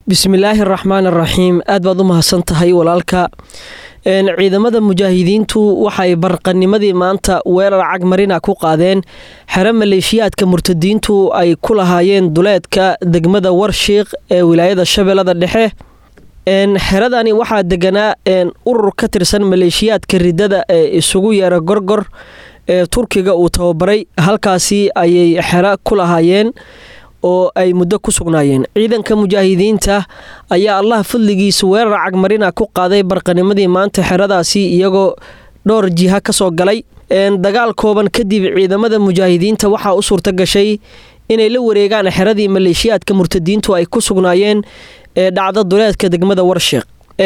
bismillaahi araxmaan araxiim aad baad u mahadsan tahay walaalka ciidamada mujaahidiintu waxay barqanimadii maanta weerar cagmarina ku qaadeen xero maleeshiyaadka murtadiintu ay ku lahaayeen duleedka degmada warshiiq ee wilaayada shabeellada dhexe xeradani waxaa deganaa urur ka tirsan maleeshiyaadka ridada ee isugu yeera gorgor ee turkiga uu tababaray halkaasi ayay xero ku lahaayeen oo ay muddo ku sugnaayeen ciidanka mujaahidiinta ayaa allah fadligiisa weerar cagmarina ku qaaday barqanimadii maanta xeradaasi iyagoo dhowr jiha ka soo galay dagaal kooban kadib ciidamada mujaahidiinta waxaa u suurta gashay inay la wareegaan xeradii maleeshiyaadka murtadiintu ay ku sugnaayeen ee dhacda duleedka degmada warshiiq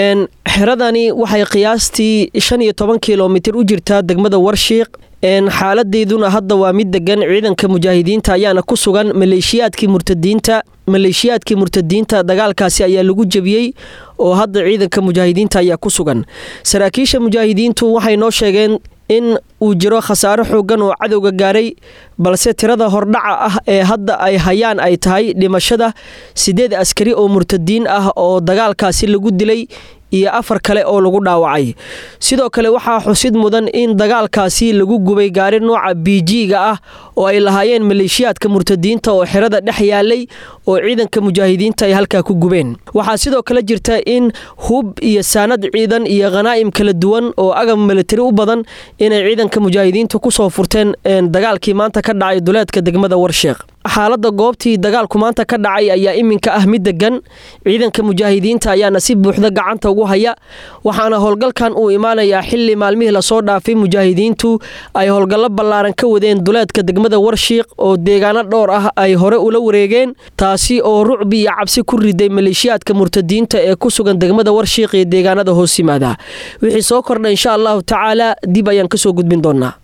xeradani waxay qiyaastii shan iyo toban kilomitir u jirtaa degmada warshiiq xaaladeyduna hadda waa mid degan ciidanka mujaahidiinta ayaana ku sugan maleeshiyaadkii murtadiinta maleeshiyaadkii murtadiinta dagaalkaasi ayaa lagu jebiyey oo hadda ciidanka mujaahidiinta ayaa ku sugan saraakiisha mujaahidiintu waxay noo sheegeen in uu jiro khasaaro xoogan oo cadowga gaaray balse tirada hordhaca ah ee hadda ay hayaan ay tahay dhimashada sideed askari oo murtadiin ah oo dagaalkaasi lagu dilay iyo afar kale oo lagu dhaawacay sidoo kale waxaa xusid mudan in dagaalkaasi lagu gubay gaari nooca biijiga ah oo ay lahaayeen maleeshiyaadka murtadiinta oo xerada dhex yaalay oo ciidanka mujaahidiinta ay halkaa ku gubeen waxaa sidoo kale jirta in hub iyo saanad ciidan iyo khanaa'im kala duwan oo agab militari u badan inay ciidanka mujaahidiinta kusoo furteen dagaalkii maanta ka dhacay duleedka degmada warsheeq xaalada goobtii dagaalku maanta ka dhacay ayaa iminka ah mid degan ciidanka mujaahidiinta ayaana si buuxda gacanta ugu haya waxaana howlgalkan uu imaanayaa xili maalmihii lasoo dhaafay mujaahidiintu ay howlgallo ballaaran ka wadeen duleedka degmada warshiiq oo deegaano dhowr ah ay hore ula wareegeen taasi oo rucbi iyo cabsi ku riday maleeshiyaadka murtadiinta ee ku sugan degmada warshiiq iyo deegaanada hoos yimaada wixii soo kordha insha allahu tacaala dib ayaan kasoo gudbin doonaa